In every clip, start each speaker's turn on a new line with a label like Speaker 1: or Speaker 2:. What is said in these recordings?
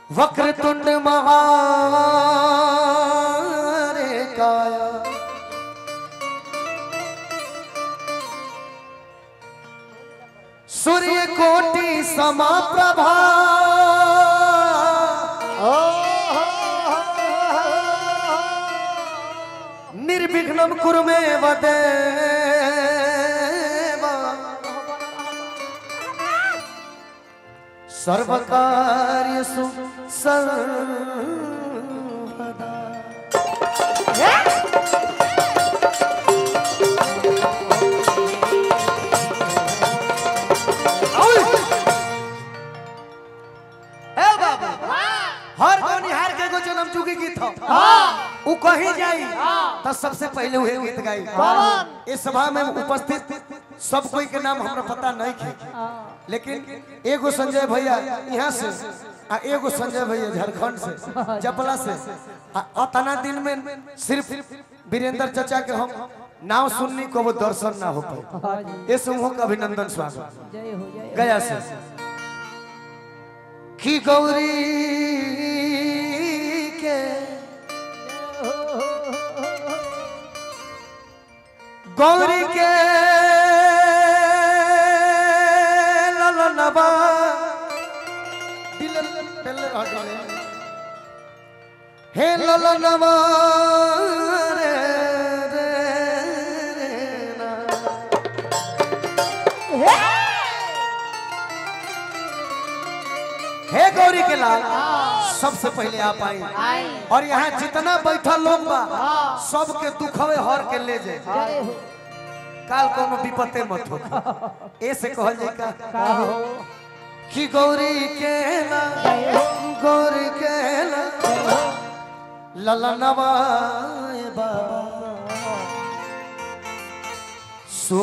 Speaker 1: वक्रतुंड महारे काया सूर्य कोटि समाप्रभा निर्विघ्नं कुरु मे वदेवा सर्वकार्यसु सर्वदा ए बाबा हर गनिहार के एगो जन्म चुकी गीत हो उ कहीं जाई तो सबसे पहले वही गीत गाई इस सभा में उपस्थित सब कोई के नाम हमरा पता नहीं थे लेकिन एगो संजय भैया यहाँ से आ एगो संजय भैया झारखंड से जपला से आ अतना दिन में सिर्फ वीरेंद्र चाचा के हम नाम सुननी को वो दर्शन ना हो पाए इस समूह का अभिनंदन स्वागत
Speaker 2: जय हो जय
Speaker 1: गया से की गौरी के गौरी के ललनबा दिल दिल हटले हे ललनबा रे रे रे ना हे गौरी के लाल सबसे पहले आप आई
Speaker 2: आई
Speaker 1: और यहाँ जितना बैठल लोग बा सबके दुखवे हर के ले जाए
Speaker 2: जय हो
Speaker 1: काल कोनो विपत्ते मत हो ऐसे कहल जाए का
Speaker 2: का हो
Speaker 1: कि गौरी के ला गौरी के ला ललनवाए बाबा सो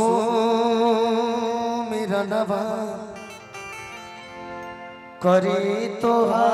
Speaker 1: मेरा नवा करी तो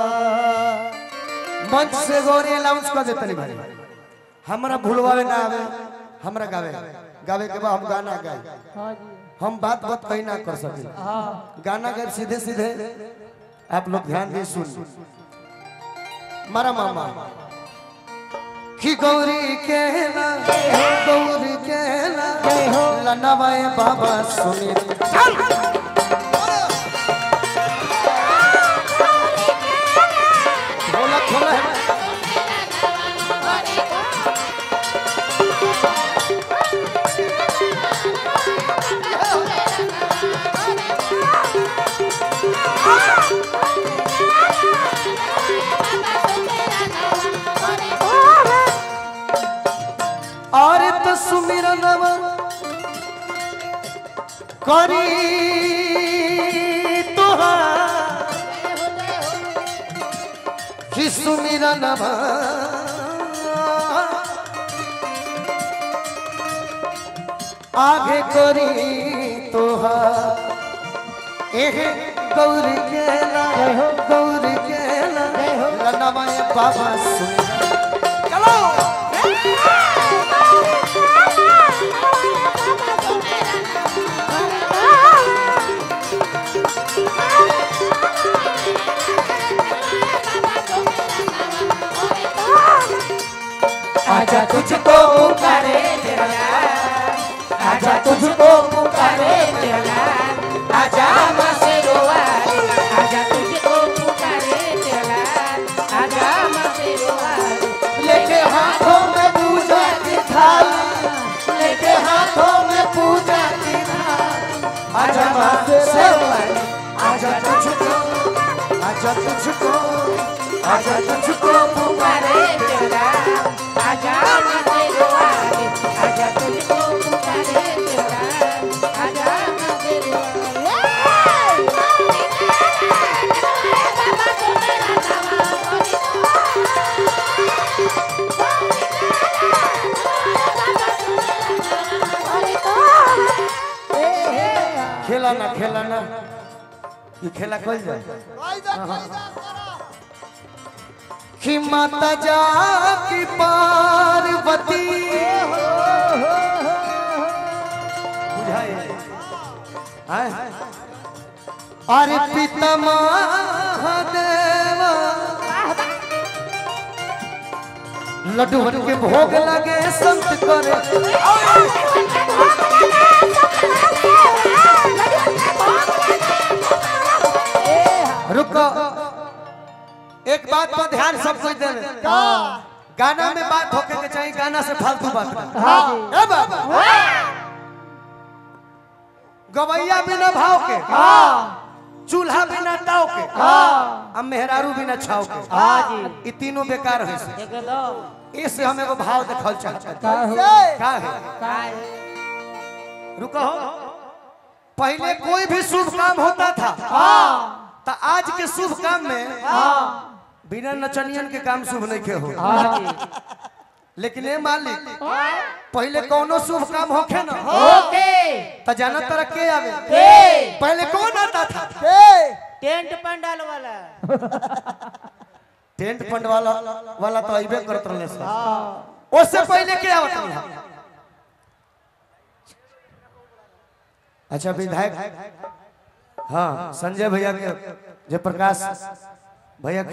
Speaker 1: मंच से गौरी अनाउंस कर देते नहीं भाई हमरा भूलवावे ना आवे हमरा गावे गावे के बाद हम गाना गाए
Speaker 2: हाँ जी
Speaker 1: हम बात बात कहीं ना कर सके
Speaker 2: हाँ
Speaker 1: गाना गाए सीधे सीधे आप लोग ध्यान दिए सुन मारा मामा कि गौरी के ना गौरी के ना लनवाए बाबा सुनी खोला खोला है और तो सुमिरन करी तुहार कि सुमिरन आगे करी तुहार एह गौर के ला गौर के ला लनवाए बाबा सुमिरन चलो आजा तुझको पुकारे तेरा लाल आजा तुझको पुकारे तेरा लाल आजा मसे रोवाले
Speaker 2: आजा तुझको पुकारे तेरा लाल आजा मसे रोवाले
Speaker 1: लेके हाथों में पूजा की थाली लेके हाथों में पूजा की थाली आजा मसे रोवाले आजा तुझको आजा तुझको आजा तुझको पुकारे
Speaker 2: तेरा लाल आजा मसे रोवाले आजा तुझको पुकारे तेरा लाल आजा मसे
Speaker 1: खेला ना खेला ना ये खेला कल जाए कि माता जा की पार्वती बुझाए हैं? अरे पिता महादेवा लड्डू बन के भोग लगे संत करे रुको एक बात पर ध्यान सब कुछ दे गाना में बात होके के चाहिए गाना से फालतू बात ना ए बाबा गवैया बिना भाव के चूल्हा बिना टाव के अब मेहरारू बिना छाव के
Speaker 2: हाँ जी
Speaker 1: ई तीनों बेकार है से
Speaker 2: एकदम
Speaker 1: इससे हम एगो भाव देखल चाहते हैं
Speaker 2: का हो
Speaker 1: का है
Speaker 2: का है
Speaker 1: रुको पहले कोई भी शुभ काम होता था तो आज के शुभ काम में बिना नचनियन के काम शुभ नहीं के हो
Speaker 2: हाँ जी
Speaker 1: लेकिन ये मालिक पहले कौनो शुभ काम होखे ना
Speaker 2: ओके
Speaker 1: तो जाना तरह के आवे
Speaker 2: के
Speaker 1: पहले कौन आता था
Speaker 2: टेंट पंडाल वाला
Speaker 1: टेंट फंड वाला वाला तो अइबे करत रहले सर उससे पहले के आवत रहा अच्छा विधायक हाँ संजय भैया के जयप्रकाश भैया